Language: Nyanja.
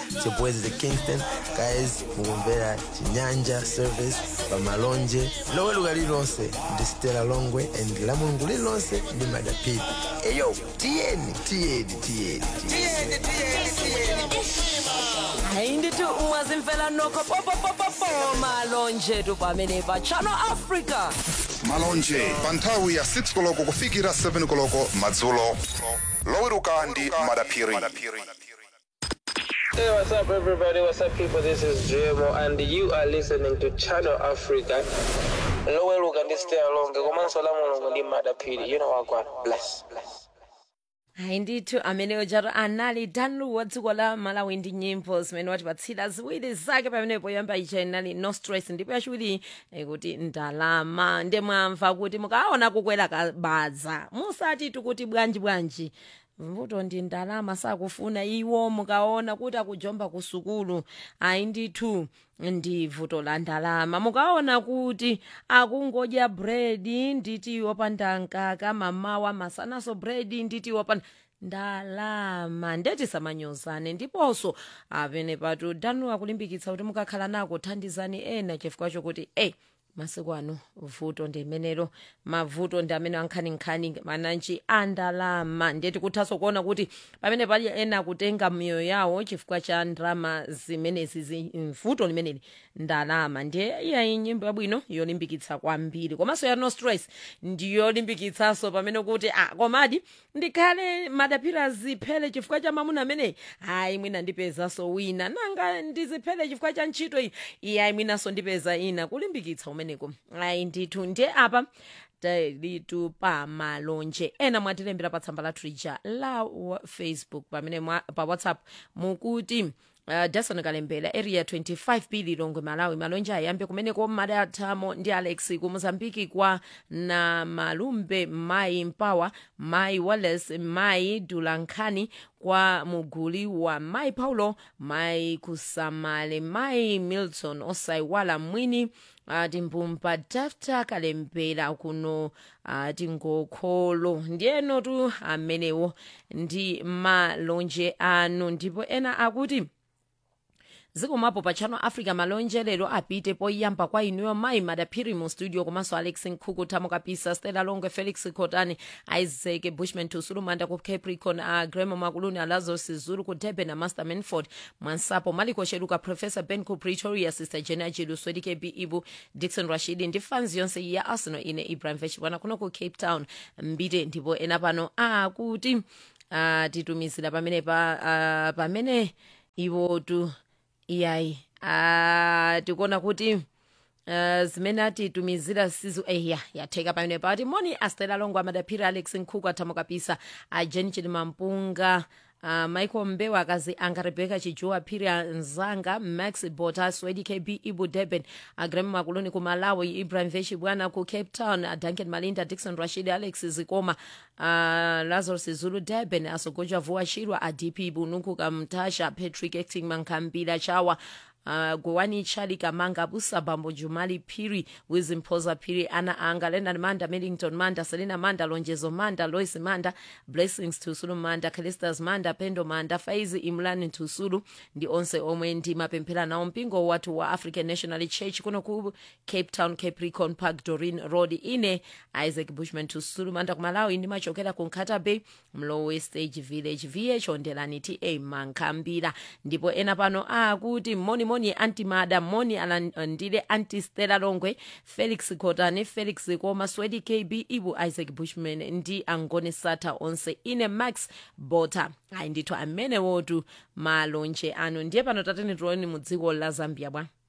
chibwezi the kingston guys mukumvera chinyanja service pamalonje loweruka lililonse ndi stela longwe and la mulungu lililonse ndi madapiri eyo tiyeni tiyeni tiyeni tiyeni hayi ndithi ungazimfela nokho popopopopo malonje tu pamene pa channel africa malonje pa nthawi ya 6 koloko kufikira 7 koloko madzulo loweruka ndi madaphiri Hey, what's up, everybody? What's up, people? This is JMO, and you are listening to Channel Africa. Loweluka ndi stay along. Komanso la mulungu ndi madapiri. You know what, God. Bless, bless. hayi ndithu ameneyo jato anali danlu wa dziko la malawi ndi nyimbo zimene watipatsira ziwiri zake pamenepo yoyamba ija inali no stress ndipo yachiwiri kuti ndalama ndemwamva kuti mukaona kukwera kabadza musati tikuti bwanji bwanji mvuto ndi ndalama sakufuna iwo mukaona kuti akujomba ku sukulu ayi ndithu ndi vuto la ndalama mukaona kuti akungodya bredi nditi wopanda nkaka mamawa masanaso bredi nditi wopanda ndalama ndeti samanyozane ndiponso apene patu danu akulimbikitsa kuti mukakhala nako thandizani ena chifukwa chokuti eyi masiku ano vuto ndi imenelo mavuto ndi amene ankhaninkhani mananji andalama ndeti kuthaso kuona kuti pamene pali ena akutenga miyoyo yawo chifukwa cha ndalama zimenezi zi- vuto limeneli ndalama ndiye iyayi nyimbo yabwino yolimbikitsa kwambiri komanso ya no stress ndiyolimbikitsanso pamene kuti a komadi ndikhale madapira ziphele chifukwa cha mamuna ameneyi hayi mwina ndipezanso wina nanga ndiziphele chifukwa cha ntchito iyi iyayi mwinanso ndipeza ina kulimbikitsa umeneko ayi ndithu ndiye apa talitu pa malonje ena mwatilembera pa tsamba lathu lija la wa- facebook pamene mwa, pa whatsapp mukuti Uh, dason kalembera area 25 p lilongwe malawi malonje ayambe kumeneko madathamo ndi alex ku mozambiki kwa na malumbe mai mpawa mai wallace mai dulankhani kwa muguli wa mai paulo mai kusamale mai milton osaiwala mwini uh, timbumba dafta kalembera kuno uh, tingokholo ndiyeno tu amenewo ndi malonje anu ndipo ena akuti zikomapo pa channel africa malonje lero apite poyamba kwa inuyo mayi madaphiri mu studio komanso alex nkhuku thamo kapisa stella longwe felix cotani isaac bushman tusulumanda ku capricorn a gremo makuluni a lazarus zulu ku durban a master manford mwansapo maliko sheluka professor ben ku pretoria sister jena jilu swedi kb ibu dixon rashidi ndi fans yonse ya arsenal ine ibrahim vechibwana kuno ku cape town mbite ndipo ena pano akuti uh, titumizira pamene pa uh, pamene iwotu iyayi ah, tikuona kuti uh, zimene atitumizira sizo eya yatheka pamene pati moni astela longo amadaphiri alex nkhuku athamo kapisa a jen chilimampunga Uh, michael mbewa akazi anga rebeka chijuwa phiri anzanga max bota swedi kb ibu durban agrem makuluni ku malawi ibrahim veshi bwana ku cape town uh, duncan malinda dixon rashid alex zikoma uh, lazarus zulu durban asogojwa vuwa shirwa adp bunuku kamtasha patrick acting mankambila chawa Uh, gowani chali kamanga busa bambo jumali phiri wizimphoza phiri ana anga lenard manda millington manda selina manda lonjezo manda lois manda blessings tusulu manda calistas manda pendo manda faizi imlani tusulu ndi onse omwe ndi mapemphera nawo mpingo wathu wa african national church kuno ku cape town capricorn park dorin road ine isaac bushman tusulu manda kumalawi ndimachokera ku nkata bay mlowe stage village vh ondelani ta mankhambira ndipo ena pano akuti moni moni anti mada moni alandile anti stella longwe felix cotani felix koma swedi kb ibu isaac bushman ndi angone sata onse ine max bota ayi ndithu amenewotu malonje anu ndiye pano tatene tioni mu dziko la zambia bwa